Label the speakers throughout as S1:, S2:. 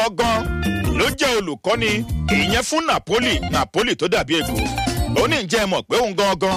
S1: gangan ló jẹ́ olùkọ́ni ìyẹn fún napoli napoli tó dàbí èkó ó ní ǹjẹ́ ẹ mọ̀ pé òun gangan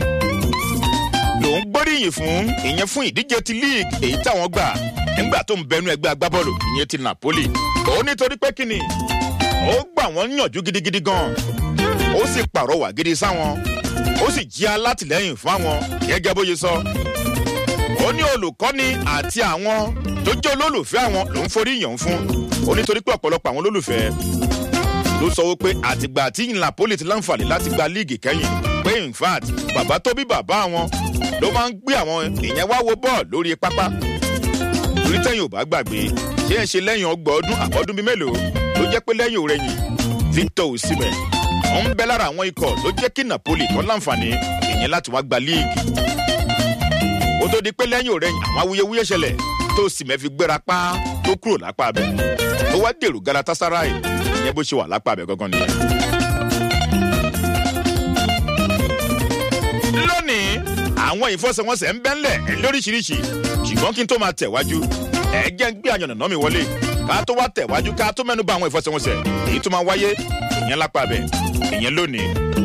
S1: lòún gbóríyìn fún ìyẹn fún ìdíje ti league èyí táwọn gbà nígbà tó ń bẹnu ẹgbẹ́ agbábọ́ọ̀lù ìyẹn ti napoli ó nítorí pé kíni ó gbà wọ́n yànjú gidigidi gan ó sì pàrọwà gidi sáwọn ó sì jí alátìlẹyìn fún àwọn gẹ́gẹ́ bó ṣe sọ ó ní olùkọ́ni àti àwọn tó jẹ́ olólùfẹ́ àwọn ló ń forí yàn fún ó nítorí pé ọ̀pọ̀lọpọ̀ àwọn olólùfẹ́ ló sọ wípé àtìgbà tí napoli ti láǹfààní láti gba líìgì kẹ́yìn pé in fact bàbá tó bí bàbá àwọn ló máa ń gbé àwọn ìyẹn wá wo bọ́ọ̀lù lórí pápá torí tẹ́yìn ò bá gbàgbé ṣé ẹ ṣe lẹ́yìn ọgbọ̀n ọdún àbọ̀dún bíi mélòó ló jẹ́ pé lẹ́yìn òrẹ́yìn victor osimhen ó ń bẹ lára àwọn ikọ̀ ló jẹ́ kí napoli kan láǹfààní ìyẹn láti wá gba líìgì ó tó di pé lẹ́yìn òrẹ́yìn àwọn awuyewuye ṣẹlẹ̀ tó osimhen fi gbéra pa tó kúrò lápá abẹ tó wá dèrò galatasaray ìyẹn bó ṣe wà lápá abẹ gangan nìyẹn. lónìí àwọn ìfọsẹ̀wọnsẹ̀ ń bẹ́ńlẹ̀ lóríṣiríṣi ṣùgbọ́n kí n tó máa tẹ̀wájú ẹ jẹ́ ń gbé àyànnà mi wọlé ká tó wá tẹ̀wájú ká tó mẹ́nu bá àwọn ìfọsẹ̀wọnsẹ̀ èyí tó máa wáyé ìyẹn lápá abẹ ìyẹn lónìí.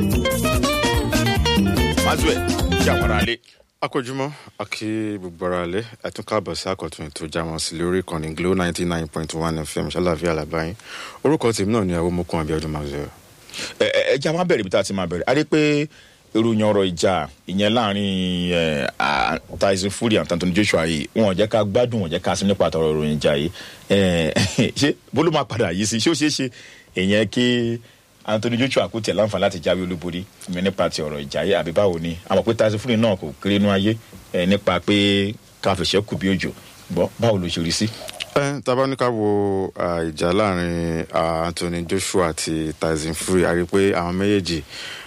S1: mazue ṣe àwọn ará lé.
S2: akójúmọ́ akí gbogbo ara lẹ́ ẹ̀tún káàbọ̀ sí àkọ́tún ètò jámọ́ sí lórí ìkànnì glo ninety nine point one fm ṣàlàyé àlàbáyín orúkọ tèmi náà ni àwọn ọmọkùnrin abiodun maxwell.
S1: ẹ ẹ jẹ́ a máa bẹ̀rẹ̀ ibi tá a ti máa bẹ̀rẹ̀ a rí pé ìròyìn ọ̀rọ̀ ìjà ìyẹn láàrin tyson fury àti anthony joshua yìí wọn ò jẹ́ ká gbádùn wọn ò jẹ́ ká sí nípa àtọ̀rọ̀ ìròyìn ìjà yìí ṣé bólú máa padà yìí sí ṣé ó ṣeé ṣe ìyẹn kí anthony joshua kò tẹ̀ láǹfààní láti jáwé olúborí ìyẹn nípa ti ọ̀rọ̀ ìjà yìí àbí báwo ni àmọ̀ pé tyson fury náà kò kéré nú ayé nípa pé káfíṣẹ́ kù bí òjò gbọ́ báwo ló ṣe rí sí.
S2: ẹ tábà ní ká wo ìjà láàrin anthony joshua àti tyson fury a rí i pé àwọn méjèèjì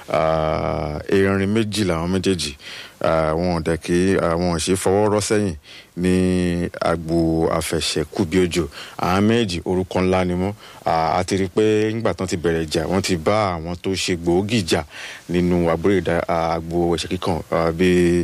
S2: erin méjì làwọn méjèèjì wọn ò dẹ̀ kí wọn ò ṣe fọwọ́ rọ́ sẹ́yìn ní agbo àfẹsẹ̀kù bí òjò àwọn méjì orúkọ ńlá ni mọ́ a ti rí i pé nígbà tán ti bẹ̀rẹ̀ ìjà wọ́n ti bá àwọn tó ṣe gbòógì jà nínú agbo ẹ̀ṣẹ̀ kíkàn bíi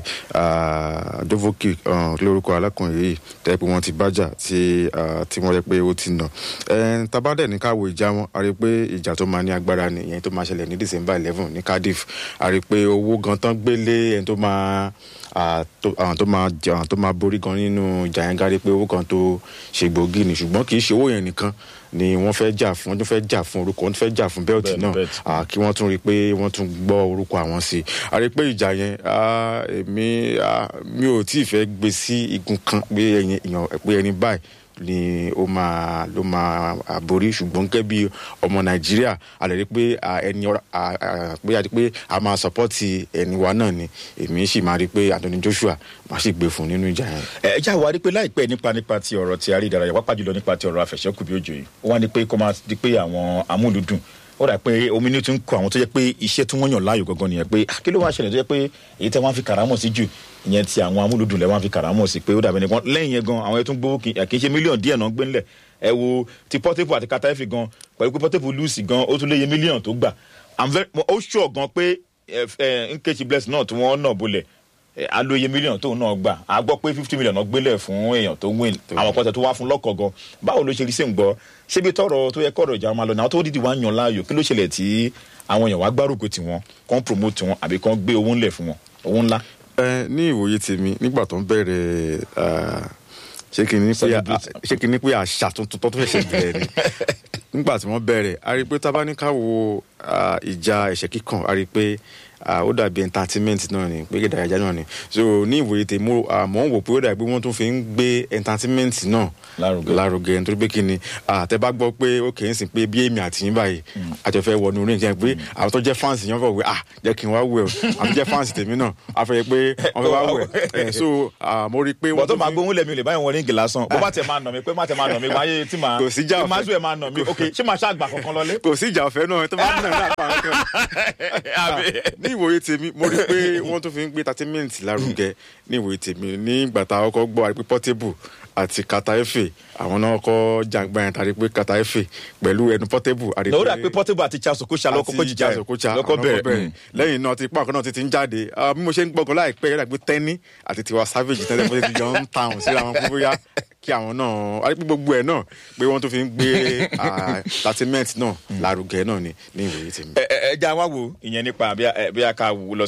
S2: dovoki lórúkọ alákùnrin yìí tẹ́ pé wọ́n ti bájà tí wọ́n rẹ́ pé ó ti nà tabadẹ̀ ní káwo ìjà wọn a rí i pé ìjà tó máa ní agbára ni ìyẹn tó máa ṣẹlẹ̀ ní december eleven ní cardiff a rí i pé owó gan tán gbélé ẹni tó máa àwọn tó máa àwọn tó máa borí gan nínú ìjà yẹn gárí pé owó kan tó ṣe gbòógì ni ṣùgbọ́n kì í ṣe owó yẹn nìkan ni wọ́n fẹ́ jà fún wọ́n fẹ́ jà fún orúkọ wọ́n fẹ́ jà fún bẹ́ẹ̀tì náà kí wọ́n tún rí i pé wọ́n tún gbọ́ orúkọ àwọn sí i a rí i pé ìjà yẹn èmi mi ò tí ì fẹ́ gbé sí igun kan pé ẹni báyìí ni ó máa ló máa borí ṣùgbọ́n gẹ́gẹ́ bí ọmọ nàìjíríà a lè rí pé ẹni pé a rí pé a máa sọpọ́tì ẹni wa náà ni èmi sì máa rí pé anthony joshua máa sì gbé fún nínú ìjà yẹn.
S1: ẹ já wa rí pé láìpẹ́ nípa nípa ti ọ̀rọ̀ ti àrí ìdárayá wápá jùlọ nípa ti ọ̀rọ̀ àfẹ̀sẹ́kù bí òjò yìí ó wá ní pé kó máa di pé àwọn amúlùdùn ó dà pé omi ní tún kọ àwọn tó jẹ pé iṣẹ́ tí wọ́n yàn láàyò gangan nìyẹn pé kí ló wá ṣẹlẹ̀ tó jẹ pé èyí tẹ́ wọ́n fi kàrámọ̀ sí jù ìyẹn ti àwọn amúlùdùn lẹ́ wọ́n fi kàrámọ̀ sí pé ó dàbí nìkan lẹ́yìn yẹn gan àwọn ẹtún gbowó kì í ṣe mílíọ̀nù díẹ̀ náà gbé ńlẹ̀ ẹ wo ti pọ́tẹ́pù àti kataẹ́fì gan pẹ̀lú pé pọ́tẹ́pù lùsì gan ó tún léye mílíọ̀nù tó gbà ó ṣọ̀ gan pé nkechi bless náà tí wọ́n náà bolẹ̀ alóye mílíọ̀nù tóun náà gbà á gbọ́ pé fifty million náà gbélé fún èèyàn tó win àwọn pọ̀tẹ́ tó wá fún lọ́kọ̀ gan báwo ló ṣe rí sí ń gbọ́ ṣébi tọrọ tó yẹ kọ̀rọ̀ ìjà máa lọ náà tó dídì wá yan láàyò kí ló ṣẹlẹ̀ tí àwọn èèyàn wá gbárùkù tiwọn kàn promote wọn àbí kàn gbé owó ńlẹ̀ fún wọn owó ńlá.
S2: ẹ ní ìwòye tèmi nígbà tó ń bẹ̀rẹ̀ ṣé kí ni pé àṣà tuntun tó fẹ́ ṣe bẹ̀rẹ̀ ni nígbà tí wọ́n bẹ̀rẹ̀ a rí i pé tábánikà wo ìjà ẹ̀ṣẹ̀ kíkàn a rí i pé ó dàbí entertainment náà ni pé ìdárayá náà ni so ní ìwòye tèmi àmọ́ ń wò pé ó dàbí pé wọ́n tún fi ń gbé entertainment náà lárugẹ nítorí pé kí ni àtẹ bá gbọ́ pé ó kì í sìn pé bí èmi àti yín báyìí àjọfẹ́ wọnú ring jẹ́ pé àwọn tó jẹ́ fans yẹn fọ̀ wé ah jẹ́ kí n wá wẹ̀ o àwọn tó jẹ́ fans tèmi náà a fẹ́ pé wọ́n fẹ́ wá wẹ̀ so mo rí i pé.
S1: bọ́tọ̀ máa gbóhùn lẹ́mi ò lè báyìí wọ ríngì lásán bó bá tẹ̀ máa nà mí pé má tẹ̀ máa nà mí wáyé tí màá
S2: kò sí ìjà ọ̀fẹ́
S1: máa zùẹ̀ máa nà mí ok ṣé màá ṣàgbà kankan lọlé.
S2: kò sí ìjà ọ̀fẹ́ náà tó bá nà ní àpá kan ní ìwòye tèmi mo rí i pé wọ́n tún fi ń gbé entertainment lárugẹ ní ìwòye tèmi nígbà tá a kọ́kọ́ gbọ́ àrí pé portable àti kata efe àwọn náà kọ́ jàǹgbá yẹn tàbí pé kata efe pẹ̀lú ẹnu portable. àrí
S1: lọ́wọ́ dà pé portable àti charles okocha lọ́kọ́ kọ́ jíjà
S2: àti Okocha
S1: lọ́kọ́
S2: àwọn
S1: bẹ̀rẹ̀
S2: bẹ̀rẹ̀ lẹ́yìn náà ti pààkọ́ náà ti ti ń jáde Ah, bí mo ṣe ń gbọ́kàn láìpẹ́ yẹ́dà pé tẹ́ni àti tiwa savage tẹ́lẹ̀ bó ti jọ ń ta àwọn síra wọn fún bóyá kí àwọn náà àti pé gbogbo ẹ̀ náà pé wọ́n tó fi ń gbé entertainment náà lárugẹ náà ni ní ìwòye tèmi.
S1: ẹ ẹ ẹ já wá wo ìyẹn nípa bí a bí a ká wò lọ